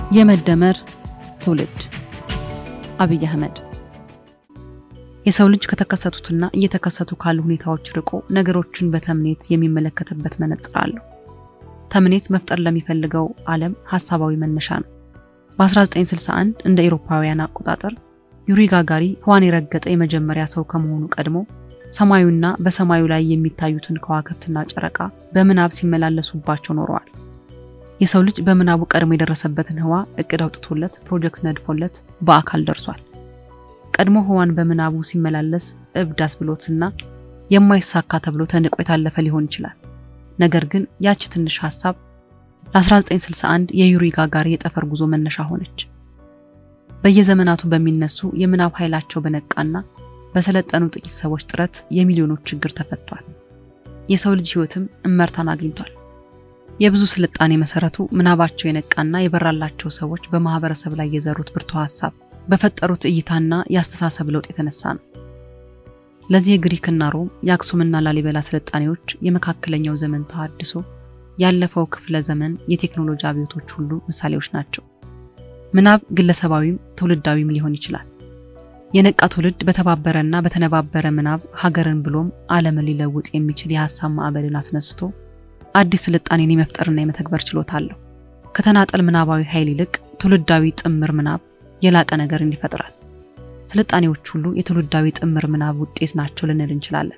የመደመር ትውልድ አብይ አህመድ የሰው ልጅ ከተከሰቱትና እየተከሰቱ ካሉ ሁኔታዎች ርቆ ነገሮችን በተምኔት የሚመለከትበት መነጽር አለው። ተምኔት መፍጠር ለሚፈልገው ዓለም ሀሳባዊ መነሻ ነው። በ1961 እንደ ኤሮፓውያን አቆጣጠር ዩሪ ጋጋሪ ህዋን የረገጠ የመጀመሪያ ሰው ከመሆኑ ቀድሞ ሰማዩና በሰማዩ ላይ የሚታዩትን ከዋክብትና ጨረቃ በምናብ ሲመላለሱባቸው ኖረዋል። የሰው ልጅ በምናቡ ቀድሞ የደረሰበትን ህዋ እቅድ አውጥቶለት ፕሮጀክት ነድፎለት በአካል ደርሷል። ቀድሞ ህዋን በምናቡ ሲመላለስ እብድ አስብሎትና የማይሳካ ተብሎ ተንቆ የታለፈ ሊሆን ይችላል። ነገር ግን ያቺ ትንሽ ሀሳብ ለ1961 የዩሪ ጋጋሪ የጠፈር ጉዞ መነሻ ሆነች። በየዘመናቱ በሚነሱ የምናብ ኃይላቸው በነቃና በሰለጠኑ ጥቂት ሰዎች ጥረት የሚሊዮኖች ችግር ተፈቷል። የሰው ልጅ ህይወትም እመርታን አግኝቷል። የብዙ ስልጣኔ መሰረቱ ምናባቸው የነቃና የበራላቸው ሰዎች በማህበረሰብ ላይ የዘሩት ብርቱ ሀሳብ በፈጠሩት እይታና የአስተሳሰብ ለውጥ የተነሳ ነው። ለዚህ የግሪክና ሮም የአክሱምና ላሊበላ ስልጣኔዎች የመካከለኛው ዘመን ተሃድሶ ያለፈው ክፍለ ዘመን የቴክኖሎጂ አብዮቶች ሁሉ ምሳሌዎች ናቸው። ምናብ ግለሰባዊም ትውልዳዊም ሊሆን ይችላል። የነቃ ትውልድ በተባበረና በተነባበረ ምናብ ሀገርን ብሎም ዓለምን ሊለውጥ የሚችል የሀሳብ ማዕበልን አስነስቶ አዲስ ስልጣኔን የመፍጠርና የመተግበር ችሎታ አለው። ከተናጠል ምናባዊ ኃይል ይልቅ ትውልዳዊ ጥምር ምናብ የላቀ ነገርን ይፈጥራል። ስልጣኔዎች ሁሉ የትውልዳዊ ጥምር ምናብ ውጤት ናቸው ልንል እንችላለን።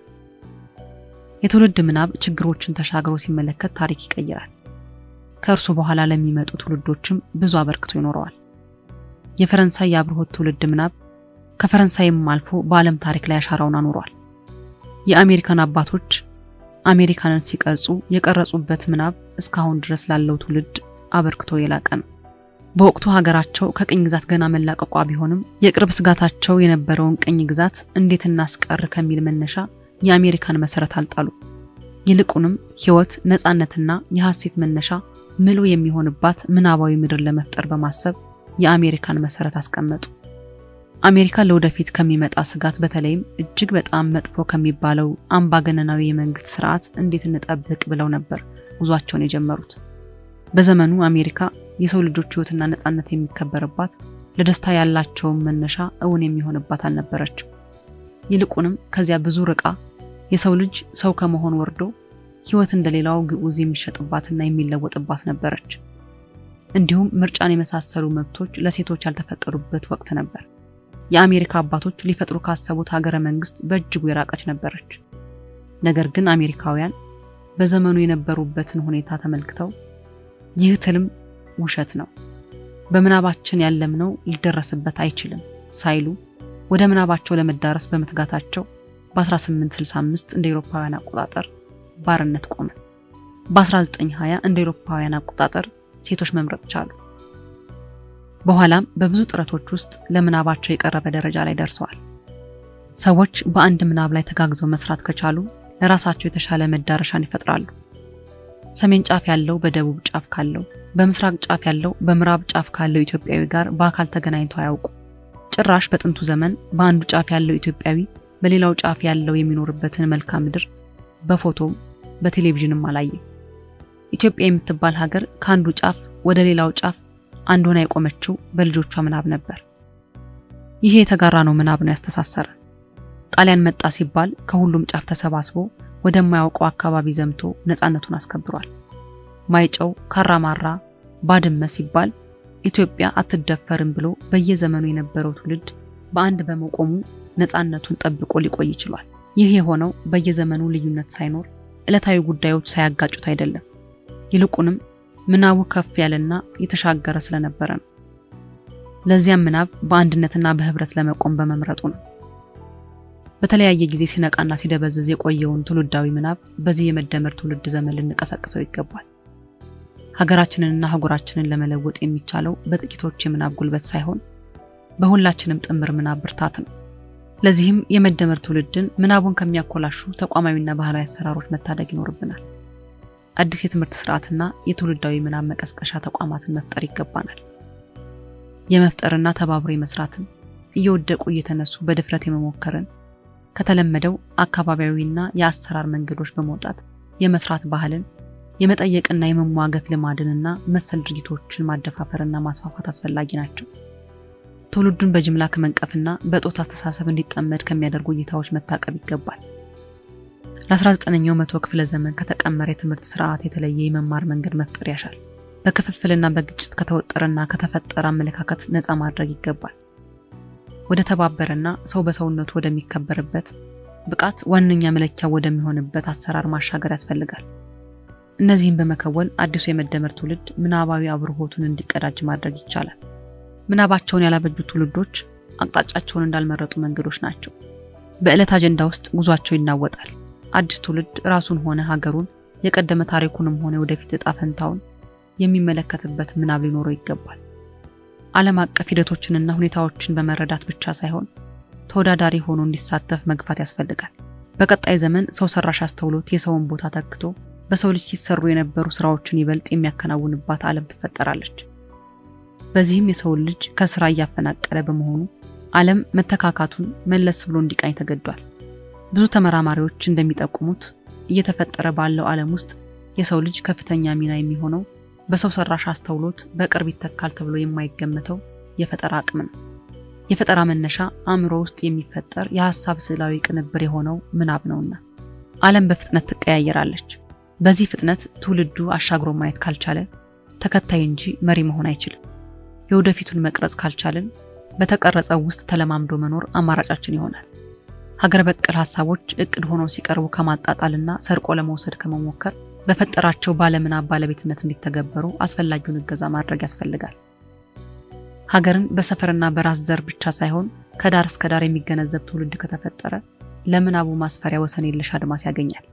የትውልድ ምናብ ችግሮችን ተሻግሮ ሲመለከት ታሪክ ይቀይራል። ከእርሱ በኋላ ለሚመጡ ትውልዶችም ብዙ አበርክቶ ይኖረዋል። የፈረንሳይ የአብርሆት ትውልድ ምናብ ከፈረንሳይም አልፎ በዓለም ታሪክ ላይ አሻራውን አኑሯል። የአሜሪካን አባቶች አሜሪካንን ሲቀርጹ የቀረጹበት ምናብ እስካሁን ድረስ ላለው ትውልድ አበርክቶ የላቀ ነው። በወቅቱ ሀገራቸው ከቅኝ ግዛት ገና መላቀቋ ቢሆንም የቅርብ ስጋታቸው የነበረውን ቅኝ ግዛት እንዴት እናስቀር ከሚል መነሻ የአሜሪካን መሰረት አልጣሉ። ይልቁንም ሕይወት፣ ነፃነትና የሐሴት መነሻ ምሉ የሚሆንባት ምናባዊ ምድር ለመፍጠር በማሰብ የአሜሪካን መሰረት አስቀመጡ። አሜሪካ ለወደፊት ከሚመጣ ስጋት በተለይም እጅግ በጣም መጥፎ ከሚባለው አምባገነናዊ የመንግስት ስርዓት እንዴት እንጠብቅ ብለው ነበር ጉዟቸውን የጀመሩት። በዘመኑ አሜሪካ የሰው ልጆች ሕይወትና ነፃነት የሚከበርባት ለደስታ ያላቸውን መነሻ እውን የሚሆንባት አልነበረችም። ይልቁንም ከዚያ ብዙ ርቃ የሰው ልጅ ሰው ከመሆን ወርዶ ሕይወት እንደሌላው ግዑዝ የሚሸጥባትና የሚለወጥባት ነበረች። እንዲሁም ምርጫን የመሳሰሉ መብቶች ለሴቶች ያልተፈቀዱበት ወቅት ነበር። የአሜሪካ አባቶች ሊፈጥሩ ካሰቡት ሀገረ መንግስት በእጅጉ የራቀች ነበረች። ነገር ግን አሜሪካውያን በዘመኑ የነበሩበትን ሁኔታ ተመልክተው ይህ ትልም ውሸት ነው፣ በምናባችን ያለምነው ሊደረስበት አይችልም ሳይሉ ወደ ምናባቸው ለመዳረስ በመትጋታቸው በ1865 እንደ ኤሮፓውያን አቆጣጠር ባርነት ቆመ። በ1920 እንደ ኤሮፓውያን አቆጣጠር ሴቶች መምረጥ ቻሉ። በኋላም በብዙ ጥረቶች ውስጥ ለምናባቸው የቀረበ ደረጃ ላይ ደርሰዋል። ሰዎች በአንድ ምናብ ላይ ተጋግዘው መስራት ከቻሉ ለራሳቸው የተሻለ መዳረሻን ይፈጥራሉ። ሰሜን ጫፍ ያለው በደቡብ ጫፍ ካለው፣ በምስራቅ ጫፍ ያለው በምዕራብ ጫፍ ካለው ኢትዮጵያዊ ጋር በአካል ተገናኝተው አያውቁ። ጭራሽ በጥንቱ ዘመን በአንዱ ጫፍ ያለው ኢትዮጵያዊ በሌላው ጫፍ ያለው የሚኖርበትን መልክዓ ምድር በፎቶም በቴሌቪዥንም አላየ። ኢትዮጵያ የምትባል ሀገር ከአንዱ ጫፍ ወደ ሌላው ጫፍ አንድ ሆና የቆመችው በልጆቿ ምናብ ነበር። ይሄ የተጋራ ነው ምናብ ነው ያስተሳሰረ። ጣሊያን መጣ ሲባል ከሁሉም ጫፍ ተሰባስቦ ወደማያውቀው አካባቢ ዘምቶ ነፃነቱን አስከብሯል። ማይጨው፣ ካራማራ፣ ባድመ ሲባል ኢትዮጵያ አትደፈርም ብሎ በየዘመኑ የነበረው ትውልድ በአንድ በመቆሙ ነፃነቱን ጠብቆ ሊቆይ ይችሏል። ይህ የሆነው በየዘመኑ ልዩነት ሳይኖር ዕለታዊ ጉዳዮች ሳያጋጩት አይደለም። ይልቁንም ምናቡ ከፍ ያለና የተሻገረ ስለነበረ ነው። ለዚያም ምናብ በአንድነትና በህብረት ለመቆም በመምረጡ ነው። በተለያየ ጊዜ ሲነቃና ሲደበዝዝ የቆየውን ትውልዳዊ ምናብ በዚህ የመደመር ትውልድ ዘመን ልንቀሰቅሰው ይገባል። ሀገራችንንና አህጉራችንን ለመለወጥ የሚቻለው በጥቂቶች የምናብ ጉልበት ሳይሆን በሁላችንም ጥምር ምናብ ብርታት ነው። ለዚህም የመደመር ትውልድን ምናቡን ከሚያኮላሹ ተቋማዊና ባህላዊ አሰራሮች መታደግ ይኖርብናል። አዲስ የትምህርት ስርዓትና የትውልዳዊ ምናብ መቀስቀሻ ተቋማትን መፍጠር ይገባናል። የመፍጠርና ተባብሮ የመስራትን እየወደቁ እየተነሱ በድፍረት የመሞከርን ከተለመደው አካባቢያዊና የአሰራር መንገዶች በመውጣት የመስራት ባህልን የመጠየቅና የመሟገት ልማድንና መሰል ድርጊቶችን ማደፋፈርና ማስፋፋት አስፈላጊ ናቸው። ትውልዱን በጅምላ ከመንቀፍና በጦት አስተሳሰብ እንዲጠመድ ከሚያደርጉ እይታዎች መታቀብ ይገባል። ለ19ኛው መቶ ክፍለ ዘመን ከተቀመረ የትምህርት ስርዓት የተለየ የመማር መንገድ መፍጠር ያሻል። በክፍፍልና በግጭት ከተወጠረና ከተፈጠረ አመለካከት ነፃ ማድረግ ይገባል። ወደ ተባበረና ሰው በሰውነቱ ወደሚከበርበት ብቃት ዋነኛ መለኪያ ወደሚሆንበት አሰራር ማሻገር ያስፈልጋል። እነዚህም በመከወን አዲሱ የመደመር ትውልድ ምናባዊ አብርሆቱን እንዲቀዳጅ ማድረግ ይቻላል። ምናባቸውን ያላበጁ ትውልዶች አቅጣጫቸውን እንዳልመረጡ መንገዶች ናቸው። በዕለት አጀንዳ ውስጥ ጉዟቸው ይናወጣል። አዲስ ትውልድ ራሱን ሆነ ሀገሩን የቀደመ ታሪኩንም ሆነ ወደፊት እጣ ፈንታውን የሚመለከትበት ምናብ ሊኖረው ይገባል። ዓለም አቀፍ ሂደቶችንና ሁኔታዎችን በመረዳት ብቻ ሳይሆን ተወዳዳሪ ሆኖ እንዲሳተፍ መግፋት ያስፈልጋል። በቀጣይ ዘመን ሰው ሰራሽ አስተውሎት የሰውን ቦታ ተክቶ በሰው ልጅ ሲሰሩ የነበሩ ስራዎችን ይበልጥ የሚያከናውንባት ዓለም ትፈጠራለች። በዚህም የሰውን ልጅ ከስራ እያፈናቀለ በመሆኑ ዓለም መተካካቱን መለስ ብሎ እንዲቃኝ ተገዷል። ብዙ ተመራማሪዎች እንደሚጠቁሙት እየተፈጠረ ባለው ዓለም ውስጥ የሰው ልጅ ከፍተኛ ሚና የሚሆነው በሰው ሰራሽ አስተውሎት በቅርብ ይተካል ተብሎ የማይገመተው የፈጠራ አቅም ነው። የፈጠራ መነሻ አእምሮ ውስጥ የሚፈጠር የሀሳብ ስዕላዊ ቅንብር የሆነው ምናብ ነውና ዓለም በፍጥነት ትቀያየራለች። በዚህ ፍጥነት ትውልዱ አሻግሮ ማየት ካልቻለ ተከታይ እንጂ መሪ መሆን አይችልም። የወደፊቱን መቅረጽ ካልቻልን በተቀረጸው ውስጥ ተለማምዶ መኖር አማራጫችን ይሆናል። ሀገር በቀል ሀሳቦች እቅድ ሆነው ሲቀርቡ ከማጣጣልና ሰርቆ ለመውሰድ ከመሞከር በፈጠራቸው ባለምናብ ባለቤትነት እንዲተገበሩ አስፈላጊውን እገዛ ማድረግ ያስፈልጋል። ሀገርን በሰፈርና በራስ ዘር ብቻ ሳይሆን ከዳር እስከ ዳር የሚገነዘብ ትውልድ ከተፈጠረ ለምናቡ ማስፈሪያ ወሰን የለሽ አድማስ ያገኛል።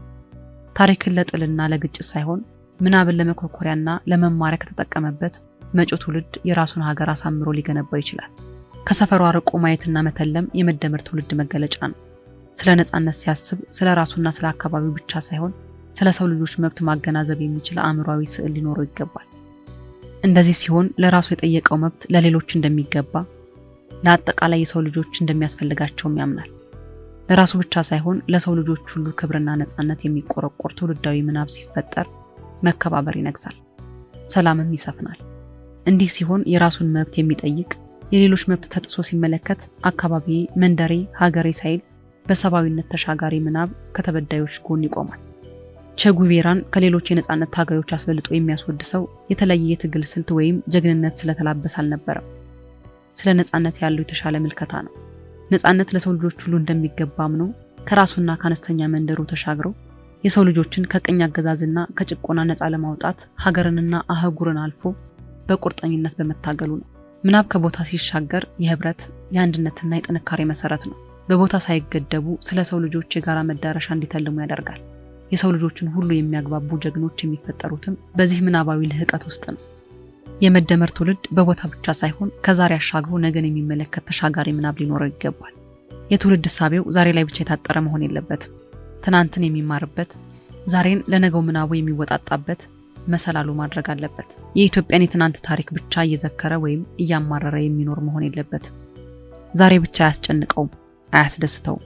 ታሪክን ለጥልና ለግጭት ሳይሆን ምናብን ለመኮርኮሪያና ለመማሪያ ከተጠቀመበት መጪው ትውልድ የራሱን ሀገር አሳምሮ ሊገነባው ይችላል። ከሰፈሩ አርቆ ማየትና መተለም የመደመር ትውልድ መገለጫ ነው። ስለ ነፃነት ሲያስብ ስለ ራሱና ስለ አካባቢው ብቻ ሳይሆን ስለ ሰው ልጆች መብት ማገናዘብ የሚችል አእምሯዊ ስዕል ሊኖረው ይገባል። እንደዚህ ሲሆን ለራሱ የጠየቀው መብት ለሌሎች እንደሚገባ፣ ለአጠቃላይ የሰው ልጆች እንደሚያስፈልጋቸውም ያምናል። ለራሱ ብቻ ሳይሆን ለሰው ልጆች ሁሉ ክብርና ነፃነት የሚቆረቆር ትውልዳዊ ምናብ ሲፈጠር መከባበር ይነግሳል፣ ሰላምም ይሰፍናል። እንዲህ ሲሆን የራሱን መብት የሚጠይቅ የሌሎች መብት ተጥሶ ሲመለከት አካባቢ፣ መንደሬ፣ ሀገሬ ሳይል በሰብአዊነት ተሻጋሪ ምናብ ከተበዳዮች ጎን ይቆማል። ቼጉቬራን ከሌሎች የነፃነት ታጋዮች አስበልጦ የሚያስወድሰው የተለየ የትግል ስልት ወይም ጀግንነት ስለተላበስ አልነበረም። ስለ ነፃነት ያለው የተሻለ ምልከታ ነው። ነፃነት ለሰው ልጆች ሁሉ እንደሚገባ አምኖ ከራሱና ከአነስተኛ መንደሩ ተሻግረው የሰው ልጆችን ከቅኝ አገዛዝና ከጭቆና ነፃ ለማውጣት ሀገርንና አህጉርን አልፎ በቁርጠኝነት በመታገሉ ነው። ምናብ ከቦታ ሲሻገር የህብረት የአንድነትና የጥንካሬ መሰረት ነው። በቦታ ሳይገደቡ ስለ ሰው ልጆች የጋራ መዳረሻ እንዲተልሙ ያደርጋል። የሰው ልጆችን ሁሉ የሚያግባቡ ጀግኖች የሚፈጠሩትም በዚህ ምናባዊ ልህቀት ውስጥ ነው። የመደመር ትውልድ በቦታ ብቻ ሳይሆን ከዛሬ አሻግሮ ነገን የሚመለከት ተሻጋሪ ምናብ ሊኖረው ይገባል። የትውልድ እሳቤው ዛሬ ላይ ብቻ የታጠረ መሆን የለበትም። ትናንትን የሚማርበት፣ ዛሬን ለነገው ምናቡ የሚወጣጣበት መሰላሉ ማድረግ አለበት። የኢትዮጵያን የትናንት ታሪክ ብቻ እየዘከረ ወይም እያማረረ የሚኖር መሆን የለበትም። ዛሬ ብቻ አያስጨንቀውም፣ አያስደስተውም።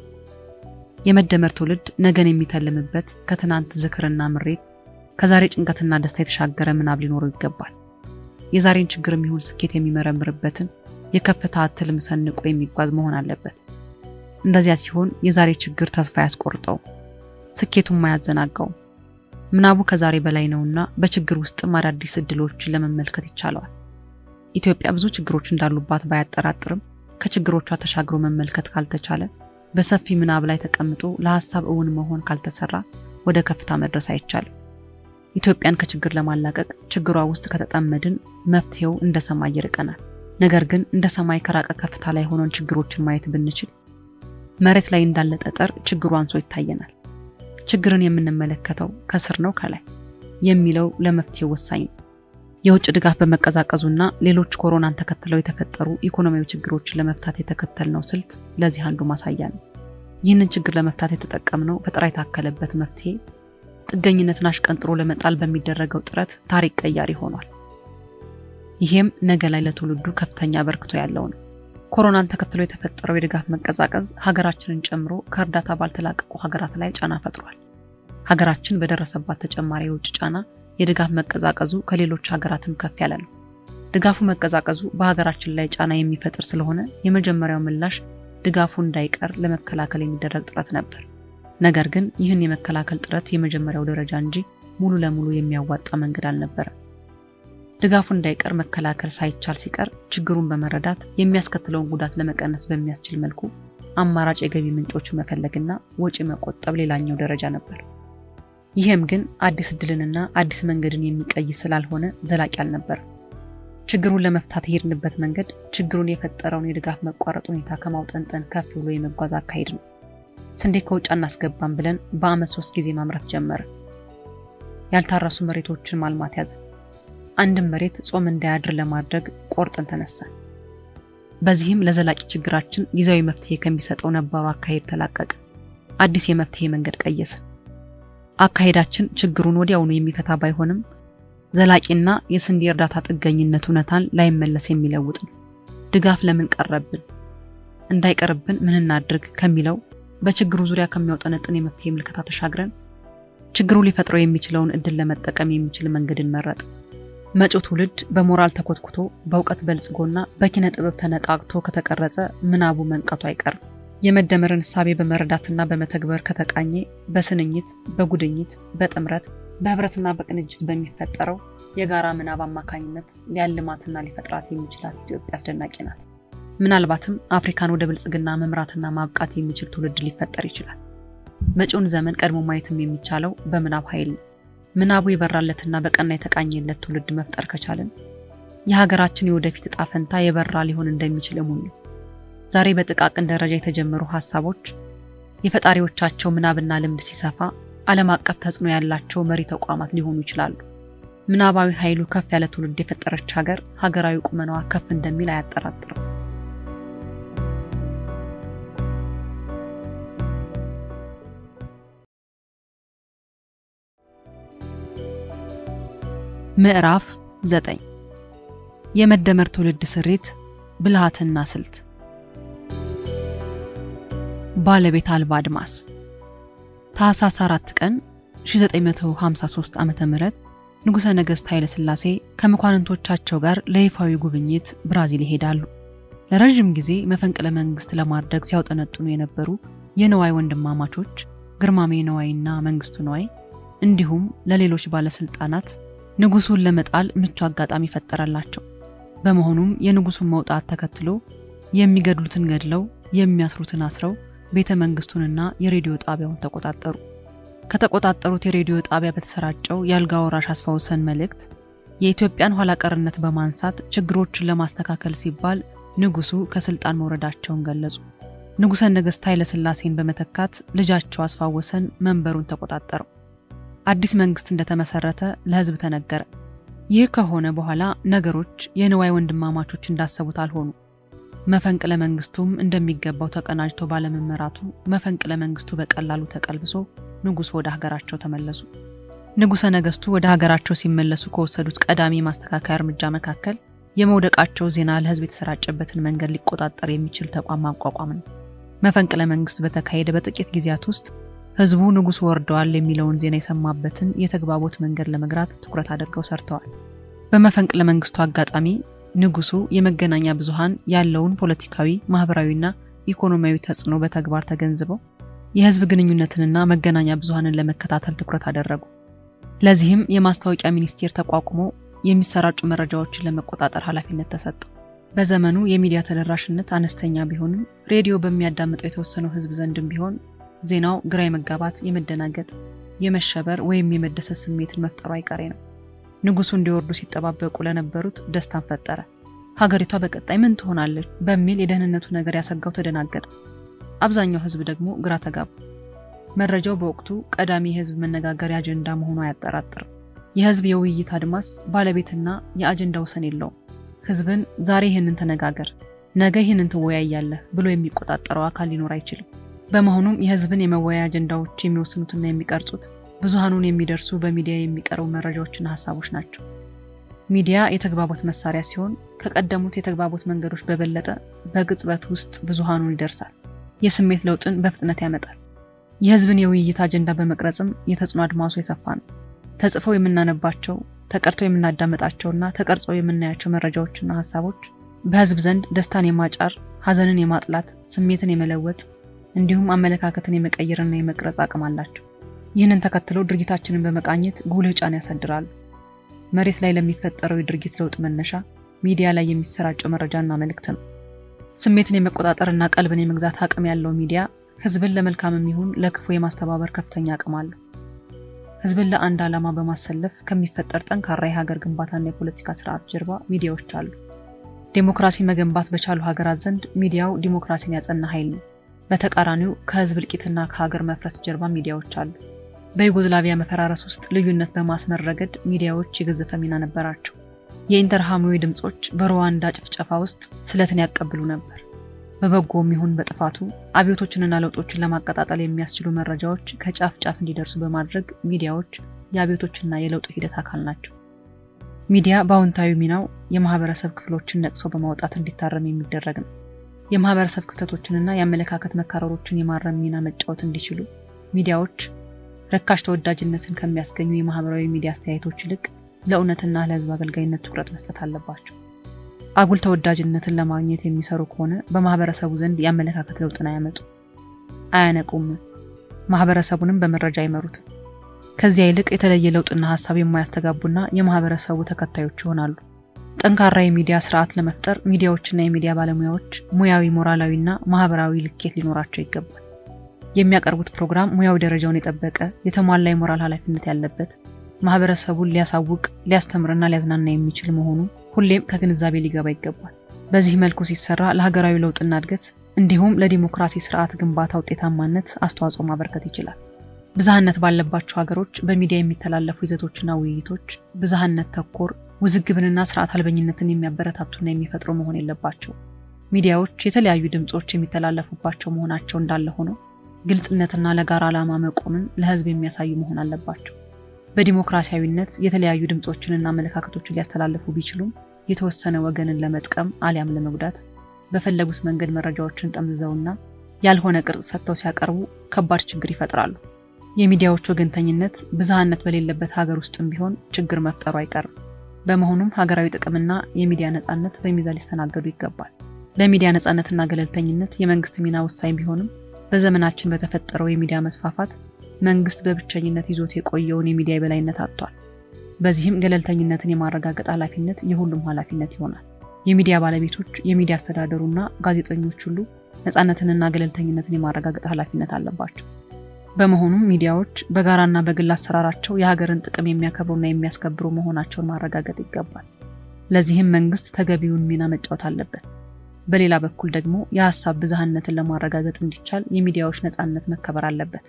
የመደመር ትውልድ ነገን የሚተልምበት ከትናንት ዝክርና ምሬት ከዛሬ ጭንቀትና ደስታ የተሻገረ ምናብ ሊኖረው ይገባል። የዛሬን ችግር የሚሆን ስኬት የሚመረምርበትን የከፍታ ትልም ሰንቆ የሚጓዝ መሆን አለበት። እንደዚያ ሲሆን የዛሬ ችግር ተስፋ ያስቆርጠው፣ ስኬቱም አያዘናጋውም። ምናቡ ከዛሬ በላይ ነውና በችግር ውስጥም አዳዲስ እድሎችን ለመመልከት ይቻለዋል። ኢትዮጵያ ብዙ ችግሮች እንዳሉባት ባያጠራጥርም ከችግሮቿ ተሻግሮ መመልከት ካልተቻለ በሰፊ ምናብ ላይ ተቀምጦ ለሀሳብ እውን መሆን ካልተሰራ ወደ ከፍታ መድረስ አይቻልም። ኢትዮጵያን ከችግር ለማላቀቅ ችግሯ ውስጥ ከተጠመድን መፍትሄው እንደ ሰማይ ይርቀናል። ነገር ግን እንደ ሰማይ ከራቀ ከፍታ ላይ ሆነን ችግሮችን ማየት ብንችል መሬት ላይ እንዳለ ጠጠር ችግሩ አንሶ ይታየናል። ችግርን የምንመለከተው ከስር ነው ከላይ የሚለው ለመፍትሄው ወሳኝ ነው። የውጭ ድጋፍ በመቀዛቀዙና ሌሎች ኮሮናን ተከትለው የተፈጠሩ ኢኮኖሚያዊ ችግሮችን ለመፍታት የተከተልነው ስልት ለዚህ አንዱ ማሳያ ነው። ይህንን ችግር ለመፍታት የተጠቀምነው ፈጠራ የታከለበት መፍትሄ ጥገኝነትን አሽቀንጥሮ ለመጣል በሚደረገው ጥረት ታሪክ ቀያሪ ሆኗል። ይሄም ነገ ላይ ለትውልዱ ከፍተኛ አበርክቶ ያለው ነው። ኮሮናን ተከትሎ የተፈጠረው የድጋፍ መቀዛቀዝ ሀገራችንን ጨምሮ ከእርዳታ ባልተላቀቁ ሀገራት ላይ ጫና ፈጥሯል። ሀገራችን በደረሰባት ተጨማሪ የውጭ ጫና የድጋፍ መቀዛቀዙ ከሌሎች ሀገራትም ከፍ ያለ ነው። ድጋፉ መቀዛቀዙ በሀገራችን ላይ ጫና የሚፈጥር ስለሆነ የመጀመሪያው ምላሽ ድጋፉ እንዳይቀር ለመከላከል የሚደረግ ጥረት ነበር። ነገር ግን ይህን የመከላከል ጥረት የመጀመሪያው ደረጃ እንጂ ሙሉ ለሙሉ የሚያዋጣ መንገድ አልነበረም። ድጋፉ እንዳይቀር መከላከል ሳይቻል ሲቀር ችግሩን በመረዳት የሚያስከትለውን ጉዳት ለመቀነስ በሚያስችል መልኩ አማራጭ የገቢ ምንጮቹ መፈለግና ወጪ መቆጠብ ሌላኛው ደረጃ ነበር። ይህም ግን አዲስ እድልንና አዲስ መንገድን የሚቀይስ ስላልሆነ ዘላቂ አልነበረም። ችግሩን ለመፍታት የሄድንበት መንገድ ችግሩን የፈጠረውን የድጋፍ መቋረጥ ሁኔታ ከማውጠንጠን ከፍ ብሎ የመጓዝ አካሄድ ነው። ስንዴ ከውጭ አናስገባም ብለን በዓመት ሶስት ጊዜ ማምረት ጀመረ። ያልታረሱ መሬቶችን ማልማት ያዘ። አንድም መሬት ጾም እንዳያድር ለማድረግ ቆርጠን ተነሳን። በዚህም ለዘላቂ ችግራችን ጊዜያዊ መፍትሄ ከሚሰጠው ነባሩ አካሄድ ተላቀቀ። አዲስ የመፍትሄ መንገድ ቀየስን። አካሄዳችን ችግሩን ወዲያውኑ የሚፈታ ባይሆንም ዘላቂና የስንዴ እርዳታ ጥገኝነት እውነታን ላይመለስ የሚለውጥ ነው። ድጋፍ ለምን ቀረብን፣ እንዳይቀርብን ምን እናድርግ ከሚለው በችግሩ ዙሪያ ከሚያውጠነጥን የመፍትሄ ምልከታ ተሻግረን ችግሩ ሊፈጥረው የሚችለውን እድል ለመጠቀም የሚችል መንገድን መረጥ። መጪው ትውልድ በሞራል ተኮትኩቶ በእውቀት በልጽጎና በኪነ ጥበብ ተነቃቅቶ ከተቀረጸ ምናቡ መንቀቱ አይቀርም። የመደመርን እሳቤ በመረዳትና በመተግበር ከተቃኘ በስንኝት፣ በጉድኝት፣ በጥምረት በህብረትና በቅንጅት በሚፈጠረው የጋራ ምናብ አማካኝነት ሊያልማትና ሊፈጥራት የሚችላት ኢትዮጵያ አስደናቂ ናት። ምናልባትም አፍሪካን ወደ ብልጽግና መምራትና ማብቃት የሚችል ትውልድ ሊፈጠር ይችላል። መጪውን ዘመን ቀድሞ ማየትም የሚቻለው በምናብ ኃይል ነው። ምናቡ የበራለትና በቀና የተቃኘለት ትውልድ መፍጠር ከቻልን የሀገራችን የወደፊት እጣ ፈንታ የበራ ሊሆን እንደሚችል እሙን ነው። ዛሬ በጥቃቅን ደረጃ የተጀመሩ ሀሳቦች የፈጣሪዎቻቸው ምናብና ልምድ ሲሰፋ ዓለም አቀፍ ተጽዕኖ ያላቸው መሪ ተቋማት ሊሆኑ ይችላሉ። ምናባዊ ኃይሉ ከፍ ያለ ትውልድ የፈጠረች ሀገር ሀገራዊ ቁመናዋ ከፍ እንደሚል አያጠራጥርም። ምዕራፍ ዘጠኝ የመደመር ትውልድ ስሪት ብልሃትና ስልት ባለቤት አልባ አድማስ ታህሳስ 4 ቀን 1953 ዓ.ም ንጉሠ ነገሥት ኃይለ ሥላሴ ከመኳንንቶቻቸው ጋር ለይፋዊ ጉብኝት ብራዚል ይሄዳሉ። ለረዥም ጊዜ መፈንቅለ መንግሥት ለማድረግ ሲያውጠነጥኑ የነበሩ የነዋይ ወንድማማቾች ግርማሜ ነዋይና መንግስቱ ነዋይ እንዲሁም ለሌሎች ባለሥልጣናት ንጉሱን ለመጣል ምቹ አጋጣሚ ፈጠረላቸው። በመሆኑም የንጉሱን መውጣት ተከትሎ የሚገድሉትን ገድለው የሚያስሩትን አስረው ቤተ መንግስቱንና የሬዲዮ ጣቢያውን ተቆጣጠሩ። ከተቆጣጠሩት የሬዲዮ ጣቢያ በተሰራጨው የአልጋ ወራሽ አስፋውሰን መልእክት የኢትዮጵያን ኋላ ቀርነት በማንሳት ችግሮችን ለማስተካከል ሲባል ንጉሱ ከስልጣን መውረዳቸውን ገለጹ። ንጉሠ ነገሥት ኃይለ ሥላሴን በመተካት ልጃቸው አስፋወሰን መንበሩን ተቆጣጠረው። አዲስ መንግስት እንደተመሰረተ ለህዝብ ተነገረ። ይህ ከሆነ በኋላ ነገሮች የንዋይ ወንድማማቾች እንዳሰቡት አልሆኑ። መፈንቅለ መንግስቱም እንደሚገባው ተቀናጅቶ ባለመመራቱ መፈንቅለ መንግስቱ በቀላሉ ተቀልብሶ ንጉሱ ወደ ሀገራቸው ተመለሱ። ንጉሠ ነገሥቱ ወደ ሀገራቸው ሲመለሱ ከወሰዱት ቀዳሚ ማስተካከያ እርምጃ መካከል የመውደቃቸው ዜና ለህዝብ የተሰራጨበትን መንገድ ሊቆጣጠር የሚችል ተቋም ማቋቋም ነው። መፈንቅለ መንግስት በተካሄደ በጥቂት ጊዜያት ውስጥ ህዝቡ ንጉሱ ወርደዋል የሚለውን ዜና የሰማበትን የተግባቦት መንገድ ለመግራት ትኩረት አድርገው ሰርተዋል። በመፈንቅለ መንግስቱ አጋጣሚ ንጉሱ የመገናኛ ብዙሃን ያለውን ፖለቲካዊ፣ ማህበራዊና ኢኮኖሚያዊ ተጽዕኖ በተግባር ተገንዝበው የህዝብ ግንኙነትንና መገናኛ ብዙሃንን ለመከታተል ትኩረት አደረጉ። ለዚህም የማስታወቂያ ሚኒስቴር ተቋቁሞ የሚሰራጩ መረጃዎችን ለመቆጣጠር ኃላፊነት ተሰጠው። በዘመኑ የሚዲያ ተደራሽነት አነስተኛ ቢሆንም ሬዲዮ በሚያዳምጠው የተወሰነው ህዝብ ዘንድም ቢሆን ዜናው ግራ የመጋባት፣ የመደናገጥ፣ የመሸበር ወይም የመደሰት ስሜትን መፍጠሩ አይቀሬ ነው። ንጉሱ እንዲወርዱ ሲጠባበቁ ለነበሩት ደስታን ፈጠረ። ሀገሪቷ በቀጣይ ምን ትሆናለች በሚል የደህንነቱ ነገር ያሰጋው ተደናገጠ። አብዛኛው ህዝብ ደግሞ ግራ ተጋቡ። መረጃው በወቅቱ ቀዳሚ የህዝብ መነጋገሪያ አጀንዳ መሆኑ አያጠራጥርም። የህዝብ የውይይት አድማስ ባለቤትና የአጀንዳ ወሰን የለውም። ህዝብን ዛሬ ይህንን ተነጋገር፣ ነገ ይህንን ትወያያለህ ብሎ የሚቆጣጠረው አካል ሊኖር አይችልም። በመሆኑም የህዝብን የመወያያ አጀንዳዎች የሚወስኑትና የሚቀርጹት ብዙሃኑን የሚደርሱ በሚዲያ የሚቀርቡ መረጃዎችና ሀሳቦች ናቸው። ሚዲያ የተግባቦት መሳሪያ ሲሆን ከቀደሙት የተግባቦት መንገዶች በበለጠ በቅጽበት ውስጥ ብዙሃኑን ይደርሳል። የስሜት ለውጥን በፍጥነት ያመጣል። የህዝብን የውይይት አጀንዳ በመቅረጽም የተጽዕኖ አድማሱ የሰፋ ነው። ተጽፈው የምናነባቸው፣ ተቀርተው የምናዳመጣቸውና ተቀርጸው የምናያቸው መረጃዎችና ሀሳቦች በህዝብ ዘንድ ደስታን የማጫር፣ ሀዘንን የማጥላት፣ ስሜትን የመለወጥ እንዲሁም አመለካከትን የመቀየርና የመቅረጽ አቅም አላቸው። ይህንን ተከትለው ድርጊታችንን በመቃኘት ጉልህ ጫና ያሳድራሉ። መሬት ላይ ለሚፈጠረው የድርጊት ለውጥ መነሻ ሚዲያ ላይ የሚሰራጨው መረጃና መልእክት ነው። ስሜትን የመቆጣጠርና ቀልብን የመግዛት አቅም ያለው ሚዲያ ህዝብን ለመልካምም ይሁን ለክፉ የማስተባበር ከፍተኛ አቅም አለው። ህዝብን ለአንድ ዓላማ በማሰለፍ ከሚፈጠር ጠንካራ የሀገር ግንባታና የፖለቲካ ስርዓት ጀርባ ሚዲያዎች አሉ። ዴሞክራሲ መገንባት በቻሉ ሀገራት ዘንድ ሚዲያው ዲሞክራሲን ያጸና ኃይል ነው። በተቃራኒው ከህዝብ እልቂትና ከሀገር መፍረስ ጀርባ ሚዲያዎች አሉ። በዩጎዝላቪያ መፈራረስ ውስጥ ልዩነት በማስመር ረገድ ሚዲያዎች የገዘፈ ሚና ነበራቸው። የኢንተርሃማዊ ድምፆች በሩዋንዳ ጭፍጨፋ ውስጥ ስለትን ያቀብሉ ነበር። በበጎም ይሁን በጥፋቱ አብዮቶችንና ለውጦችን ለማቀጣጠል የሚያስችሉ መረጃዎች ከጫፍ ጫፍ እንዲደርሱ በማድረግ ሚዲያዎች የአብዮቶችና የለውጥ ሂደት አካል ናቸው። ሚዲያ በአዎንታዊ ሚናው የማህበረሰብ ክፍሎችን ነቅሶ በማውጣት እንዲታረም የሚደረግ ነው። የማህበረሰብ ክፍተቶችንና የአመለካከት መካረሮችን የማረም ሚና መጫወት እንዲችሉ ሚዲያዎች ረካሽ ተወዳጅነትን ከሚያስገኙ የማህበራዊ ሚዲያ አስተያየቶች ይልቅ ለእውነትና ለህዝብ አገልጋይነት ትኩረት መስጠት አለባቸው። አጉል ተወዳጅነትን ለማግኘት የሚሰሩ ከሆነ በማህበረሰቡ ዘንድ የአመለካከት ለውጥን አያመጡ፣ አያነቁም፣ ማህበረሰቡንም በመረጃ አይመሩትም። ከዚያ ይልቅ የተለየ ለውጥና ሀሳብ የማያስተጋቡና የማህበረሰቡ ተከታዮች ይሆናሉ። ጠንካራ የሚዲያ ስርዓት ለመፍጠር ሚዲያዎችና የሚዲያ ባለሙያዎች ሙያዊ፣ ሞራላዊና ማህበራዊ ልኬት ሊኖራቸው ይገባል። የሚያቀርቡት ፕሮግራም ሙያዊ ደረጃውን የጠበቀ የተሟላ የሞራል ኃላፊነት ያለበት ማህበረሰቡን ሊያሳውቅ ሊያስተምርና ሊያዝናና የሚችል መሆኑ ሁሌም ከግንዛቤ ሊገባ ይገባል። በዚህ መልኩ ሲሰራ ለሀገራዊ ለውጥና እድገት እንዲሁም ለዲሞክራሲ ስርዓት ግንባታ ውጤታማነት አስተዋጽኦ ማበርከት ይችላል። ብዝሃነት ባለባቸው ሀገሮች በሚዲያ የሚተላለፉ ይዘቶችና ውይይቶች ብዝሃነት ተኮር ውዝግብንና ስርዓት አልበኝነትን የሚያበረታቱና የሚፈጥሩ መሆን የለባቸው። ሚዲያዎች የተለያዩ ድምፆች የሚተላለፉባቸው መሆናቸው እንዳለ ሆኖ ግልጽነትና ለጋራ ዓላማ መቆምን ለህዝብ የሚያሳዩ መሆን አለባቸው። በዲሞክራሲያዊነት የተለያዩ ድምፆችንና አመለካከቶችን ሊያስተላልፉ ቢችሉም የተወሰነ ወገንን ለመጥቀም አሊያም ለመጉዳት በፈለጉት መንገድ መረጃዎችን ጠምዝዘውና ያልሆነ ቅርጽ ሰጥተው ሲያቀርቡ ከባድ ችግር ይፈጥራሉ። የሚዲያዎች ወገንተኝነት ብዝሃነት በሌለበት ሀገር ውስጥም ቢሆን ችግር መፍጠሩ አይቀርም። በመሆኑም ሀገራዊ ጥቅምና የሚዲያ ነጻነት በሚዛን ሊስተናገዱ ይገባል። ለሚዲያ ነጻነትና ገለልተኝነት የመንግስት ሚና ወሳኝ ቢሆንም በዘመናችን በተፈጠረው የሚዲያ መስፋፋት መንግስት በብቸኝነት ይዞት የቆየውን የሚዲያ የበላይነት አጥቷል። በዚህም ገለልተኝነትን የማረጋገጥ ኃላፊነት የሁሉም ኃላፊነት ይሆናል። የሚዲያ ባለቤቶች፣ የሚዲያ አስተዳደሩና ጋዜጠኞች ሁሉ ነጻነትንና ገለልተኝነትን የማረጋገጥ ኃላፊነት አለባቸው። በመሆኑም ሚዲያዎች በጋራና በግል አሰራራቸው የሀገርን ጥቅም የሚያከብሩና የሚያስከብሩ መሆናቸውን ማረጋገጥ ይገባል። ለዚህም መንግስት ተገቢውን ሚና መጫወት አለበት። በሌላ በኩል ደግሞ የሀሳብ ብዝሃነትን ለማረጋገጥ እንዲቻል የሚዲያዎች ነጻነት መከበር አለበት።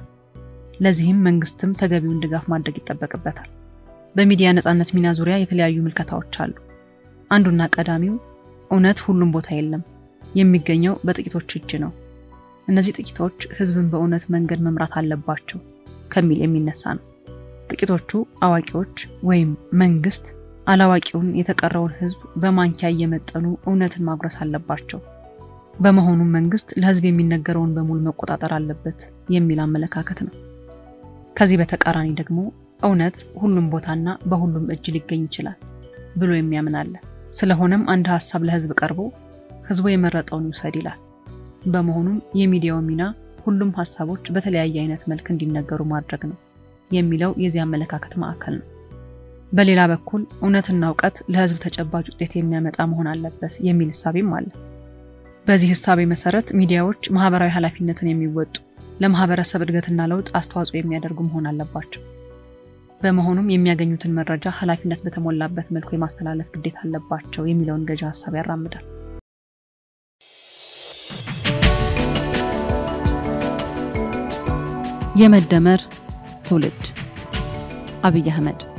ለዚህም መንግስትም ተገቢውን ድጋፍ ማድረግ ይጠበቅበታል። በሚዲያ ነጻነት ሚና ዙሪያ የተለያዩ ምልከታዎች አሉ። አንዱና ቀዳሚው እውነት ሁሉም ቦታ የለም፣ የሚገኘው በጥቂቶች እጅ ነው። እነዚህ ጥቂቶች ህዝብን በእውነት መንገድ መምራት አለባቸው ከሚል የሚነሳ ነው። ጥቂቶቹ አዋቂዎች ወይም መንግስት አላዋቂውን የተቀረውን ህዝብ በማንኪያ እየመጠኑ እውነትን ማጉረስ አለባቸው። በመሆኑም መንግስት ለህዝብ የሚነገረውን በሙሉ መቆጣጠር አለበት የሚል አመለካከት ነው። ከዚህ በተቃራኒ ደግሞ እውነት ሁሉም ቦታና በሁሉም እጅ ሊገኝ ይችላል ብሎ የሚያምን አለ። ስለሆነም አንድ ሀሳብ ለህዝብ ቀርቦ ህዝቡ የመረጠውን ይውሰድ ይላል። በመሆኑም የሚዲያው ሚና ሁሉም ሀሳቦች በተለያየ አይነት መልክ እንዲነገሩ ማድረግ ነው የሚለው የዚህ አመለካከት ማዕከል ነው። በሌላ በኩል እውነትና እውቀት ለህዝብ ተጨባጭ ውጤት የሚያመጣ መሆን አለበት የሚል እሳቤም አለ። በዚህ እሳቤ መሰረት ሚዲያዎች ማህበራዊ ኃላፊነትን የሚወጡ ለማህበረሰብ እድገትና ለውጥ አስተዋጽኦ የሚያደርጉ መሆን አለባቸው። በመሆኑም የሚያገኙትን መረጃ ኃላፊነት በተሞላበት መልኩ የማስተላለፍ ግዴታ አለባቸው የሚለውን ገዢ ሀሳብ ያራምዳል። የመደመር ትውልድ አብይ አህመድ